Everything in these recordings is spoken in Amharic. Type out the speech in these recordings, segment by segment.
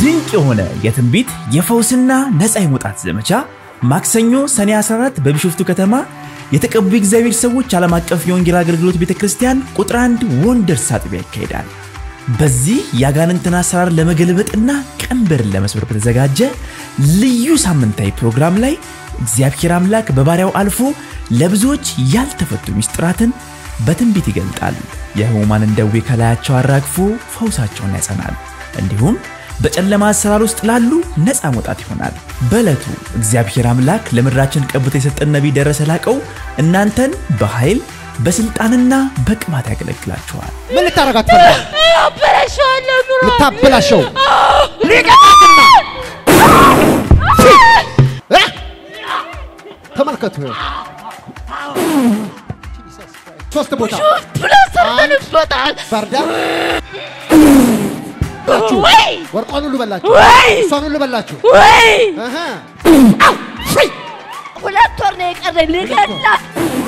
ድንቅ የሆነ የትንቢት የፈውስና ነፃ የመውጣት ዘመቻ ማክሰኞ ሰኔ 14 በቢሾፍቱ ከተማ የተቀቡ የእግዚአብሔር ሰዎች ዓለም አቀፍ የወንጌል አገልግሎት ቤተ ክርስቲያን ቁጥር አንድ ወንደርስ አጥቢያ ይካሄዳል። በዚህ የአጋንንትን አሰራር ለመገልበጥና ቀንበርን ለመስበር በተዘጋጀ ልዩ ሳምንታዊ ፕሮግራም ላይ እግዚአብሔር አምላክ በባሪያው አልፎ ለብዙዎች ያልተፈቱ ምስጢራትን በትንቢት ይገልጣል። የሕሙማንን ደዌ ከላያቸው አራግፎ ፈውሳቸውን ያጸናል። እንዲሁም በጨለማ አሰራር ውስጥ ላሉ ነፃ መውጣት ይሆናል። በዕለቱ እግዚአብሔር አምላክ ለምድራችን ቀብቶ የሰጠን ነቢይ ደረሰ ላቀው እናንተን በኃይል በስልጣንና በቅባት ያገለግላችኋል። ምን ልታረጋት ፈልጋል? አበላሸዋለሁ ኑሮ ልታበላሸው ሊቀጣትና እ? ተመልከቱ ይኸው ሶስት ቦታ ብለን ሰርተንበታል። ባርዳ ወይ ወርቋን ሁሉ በላችሁ፣ ወይ እሷን ሁሉ በላችሁ። ወይ እህ። ሁለት ወር ነው የቀረኝ ልገላት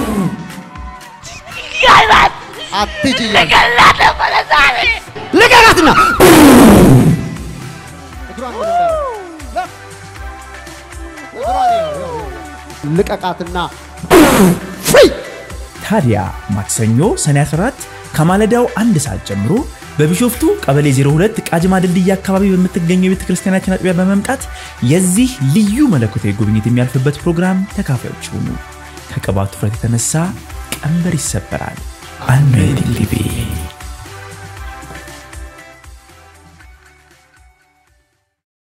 ልገላት አትሂጂ እያልኩ ልገላት ነበረ ዛሬ ልቀቃትና እግሯን ወደ እንዳለ እግሯን ይኸው፣ ይኸው፣ ይኸው። ልቀቃትና ፍሪ ታዲያ ማክሰኞ ሰኔ 14 ከማለዳው አንድ ሰዓት ጀምሮ በቢሾፍቱ ቀበሌ 02 ቃጅማ ድልድይ አካባቢ በምትገኘው የቤተ ክርስቲያናችን አጥቢያ በመምጣት የዚህ ልዩ መለኮታዊ ጉብኝት የሚያልፍበት ፕሮግራም ተካፋዮች ሁኑ። ከቅባቱ ፍረት የተነሳ ቀንበር ይሰበራል። አኖይንቲንግ ቲቪ